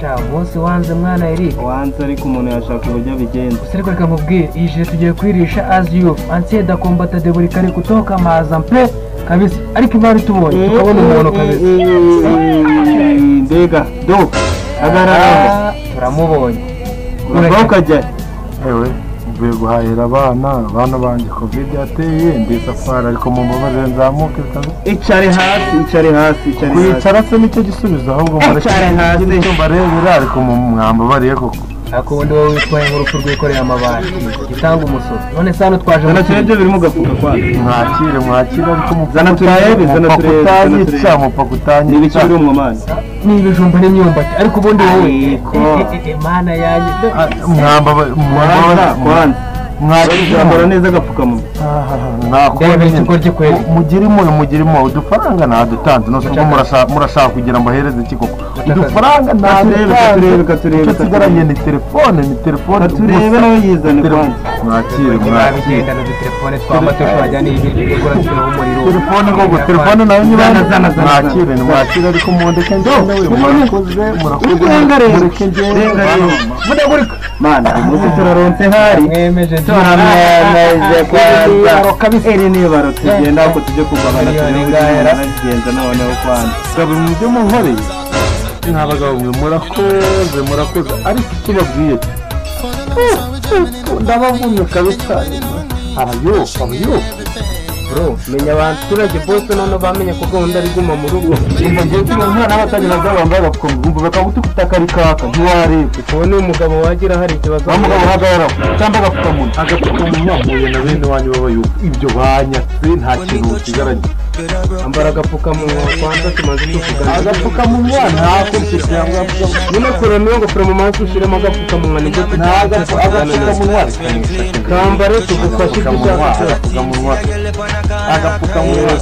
sha umunsi wanze mwana Eric wanze ariko umuntu yashaka uburyo abigenza gusa ariko reka mubwire iyi jire tugiye kuyirisha as you ansie da kombata de buri kare kutoka maza mpe kabisa ariko imari tubonye tukabona umuntu kabisa mbega do hagarara Ah, turamubonye urava ukajya ewe mvuye guhahira abana bana banjye kovide yateye ndi safari ariko mu mbabarire nzamuke kabisa icare hasi icare hasi icare hasi kwicara se nicyo gisubizo ahubwo mureke Icara hasi. nicyo mbarebera ariko mu mwambabariye koko akundi wowe witwaye nk'urupfu rwikoreye amabati gitanga umusoro none se hano twaje zana mu turebe ibyo kirori biri mu gafuka kwawe mwakire mwakire ariko mupfa Zana turebe, zana turebe, zana mupfa kutanyica turebe. mupfa ni ibiki kutanyica biri mu mani ni ibijumba n'imyumbati ariko ubundi wowe Ariko. Eh, eh, eh, mana yanjye Ah, mwambaba- kwanza mwambaba- kwanza mwakire urambara neza agapfukamunwa Ndebe ikigo ry'ikweli. mugire impuhwe mugire impuhwe udufaranga ntadutanze nose ubwo murasa- murashaka kugira ngo ahereze iki koko udufaranga Katurebe, ntadutanze katurebe, katurebe, icyo tugaranye katurebe. ni telefone ni telefone turebe nawe yizane telefone kwanza mwakire mwakire babigendana udutelefone tw'amato twajyana ibiryo byo gukora turiho umuriro telefone koko telefone nayo niba Zana, zana, zana, mwakire ni mwakire ariko mundeke ngende we murakoze murakoze Urenga rero, mureke ngende urenga rero. mudagurika mana uyu munsi turaronse hari mwemeje turamwemeje Ibibaro kwanza iri ni ibaro tugenda ahubwo tujye kugabana Miliyoni turebe ingahe ra? nagenda noneho kwanza gabura mu byo munkoreye nta bagabo mwe murakoze murakoze ariko icyo babwiye ndabavumye kabisa abayo abayo bro menya abaturage bose noneho bamenye ko gahunda ari guma mu rugo umva ngiye kubona umwana w'abatagira nabo bambaye agafukamunwa umva bakagutukuta rikaka ntiwarebe ubu ni umugabo wagira hari ikibazo wa mugabo uhagarara cyangwa agapfukamunwa agapfukamunwa mpuye na bene wanyu b'abayuko ibyo banyatse nta kintu kigaranye ambara agapfukamunwa kwanza tumaze tuvugana agapfukamunwa ntako cyangwa agapfukamunwa nyine kurema iyo ngofero mu maso ushyiremo agapfukamunwa nibyo nta tugiye tuganira agapfukamunwa reka nifashe kambare tugufashe ibyo ushaka agapfukamunwa agapfukamunwa